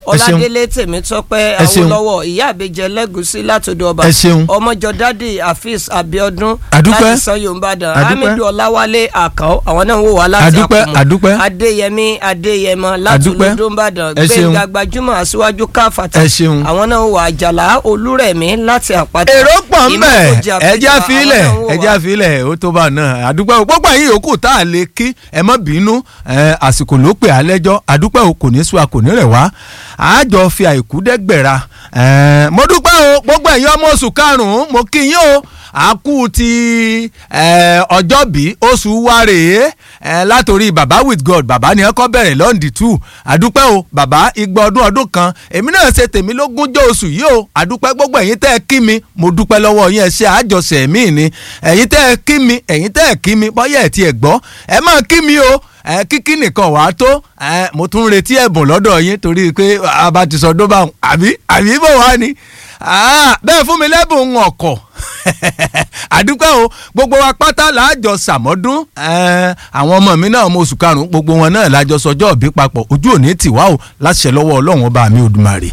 ọládélé tèmítọ́pẹ́ Ẹ ṣeun. awólọ́wọ̀ ìyá àbẹjẹ lẹ́gùsí látòdò ọba Ẹ ṣeun. ọmọjọ dádì afis abiodun Adúpẹ́. láti sanyo nìbàdàn Adúpẹ́. hamidu ọláwálé àkàó àwọn náà ń wò wá láti Adúpẹ́, àkùmọ̀ Adúpẹ́. adéyẹmí adéyẹmọ láti Adúpẹ́. olódó nìbàdàn Ẹ ṣeun. gbẹngà gbajúmọ̀ aṣíwájú káfàtà Ẹ ṣeun. àwọn náà ń wò àjàlá olúrẹ̀mí láti àpáta èrò pọ̀ ń bẹ̀ Ìmọ̀kòjì Àpèkà, ẹja àwọn filẹ̀ náà ń wò wá. ẹja filẹ̀ ó tó bá náà àdúpẹ́ o gbogbo ẹ̀yin yòókù tá a lè kí ẹ má bínú ẹ, àsìkò ló pè á lẹ́jọ́ àdúpẹ́ o kò ní sùn a kò ní rẹ̀ wá àjọ fi àìkú dẹ́gbẹ̀ra ẹ, mo dúpẹ́ o gbogbo ẹ̀yin ọmọ oṣù karùn-ún mo kí yín o àkú ti ẹ, ọjọ́ bí oṣù wa rèé ẹ, látòrí baba with god baba ni ẹ kọ́ bẹ̀rẹ̀ lọ́ndì two àdúpẹ́ o baba igba ọdún ọdún kan èmi náà ṣe tèmi lógúnjọ́ oṣù yìí o àdúpẹ́ gbogbo ẹ̀yin tẹ́ ẹ kí mi mo dúpẹ́ lọ́wọ́ yín ẹ ṣe àjọṣe mi ni ẹ̀yin tẹ́ ẹ kí mi ẹ̀yin tẹ́ ẹ kí mi bọ́yá ẹ̀ tí ẹ gbọ́ ẹ máa kí mi o ẹ kíkí nìkan wàá tó ẹ mo tún ń retí ẹ̀bùn lọ́dọ̀ yín torí pé a bá ti sọ dóbà àbí àbí bò wá ni Ah, bẹ́ẹ̀ fún mi lẹ́bùn ọkọ̀ àdúpẹ́ o gbogbo wa pátá làájọ sàmọ́dún Eh, àwọn ọmọ mi náà ọmọ oṣù karùn-ún gbogbo wọn náà lájọ sọjọ́ òbí papọ̀ ojú òní tìwá o láṣẹ lọ́wọ́ ọlọ́run ọba mi Òdùmarè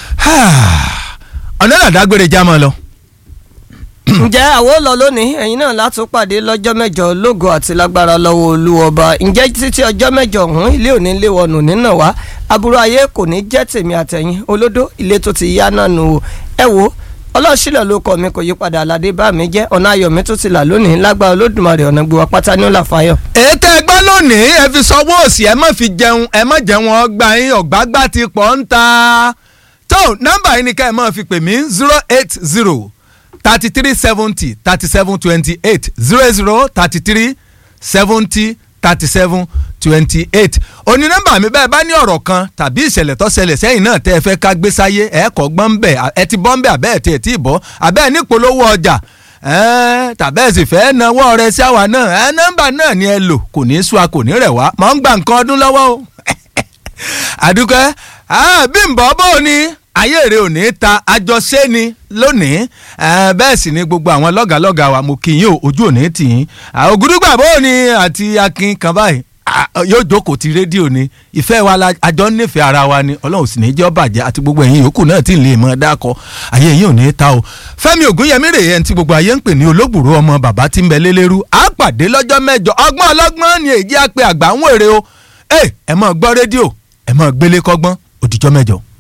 ọ̀nà ìdàgbére já mọ́ lọ. ǹjẹ́ àwọn lọ lónìí ẹ̀yin náà látún pàdé lọ́jọ́ mẹ́jọ lógo àti lágbára lọ́wọ́ olúwọba ǹjẹ́ títí ọjọ́ mẹ́jọ ọ̀hún ilé òní lé wọnù nínà wá aburú ayé kò ní jẹ́ tèmi àtẹ̀yìn olódó ilé tó ti yá náà nù o ẹ wo ọlọ́ọ̀ṣìlẹ̀ ló kọ́ mi kò yí padà aládé bá mi jẹ́ ọ̀nà ayọ̀ mi tó ti là lónìí lágbára olódùmarè ọ̀nà gbowó pátá ní ó là fáyọ̀. ètò ẹgbẹ́ lónìí ẹ fi sọwọ́ òsì ẹ má fi jẹun ẹ má jẹun ọgbà yín ọ̀gbágbá ti pọ̀ ń ta tó nọ́mbà yìí ni ká ẹ máa fi pè mí zero eight zero thirty three seventy thirty seven twenty eight zero zero thirty three seventy thirty seven twenty eight òní nọ́mbà mi bẹ́ẹ̀ bá ní ọ̀rọ̀ kan tàbí ìṣẹ̀lẹ̀ tó ṣẹlẹ̀ sẹ́yìn náà tẹ́ ẹ fẹ́ ká gbé sáyé ẹ kọ́ gbọ́n ń bẹ̀ ẹ ti bọ́ ń bẹ̀ àbẹ́ ẹ̀ tí ẹ ti bọ́ àbẹ́ ẹ̀ nípolówó ọjà ẹ́ẹ́ tàbẹ́ ẹ̀ sì fẹ́ náwó rẹ sí àwa náà ẹ nọ́mbà náà ni ẹ lò kò ní í sú a kò ní rẹ̀ wá mọ̀ ń gba nǹkan ọdún lọ́wọ́ o àdúkẹ́ Bímbọ́ bó o ní ayé rẹ ò ní ta àjọṣe ni lónìí eh, bẹ́ẹ̀ sì ni gbogbo àwọn lọ́gàlọ́gà wa mo kì í yín o ojú ò ní tì yín Ah, Ògúdúgbà bó o ní àti Akin kan báyìí ah, yóò jókòó ti rédíò ni ìfẹ́ wa la àjọ nífẹ̀ẹ́ ara wa ni Ọlọ́run sì ní jẹ́ bàjẹ́ àti gbogbo ẹ̀yin yòókù náà tí ì lè mọ̀ dákọ̀ ayé yín ò ní ta o Fẹ́mi Ògúnyẹmí rèé ẹni tí gbogbo ayé ń pè ní olóògbòrò ọmọ bàbá tí ń bẹ lélẹ́rú á pàdé lọ́jọ́ mẹ́jọ ọgbọ́n ọlọ́gbọ́n ni èjì á pe àgbà ń wèrè o ẹ ẹ máa gbọ́ rédíò ẹ máa gbélé kọ́gbọ́n òdìjọ́ mẹ́jọ.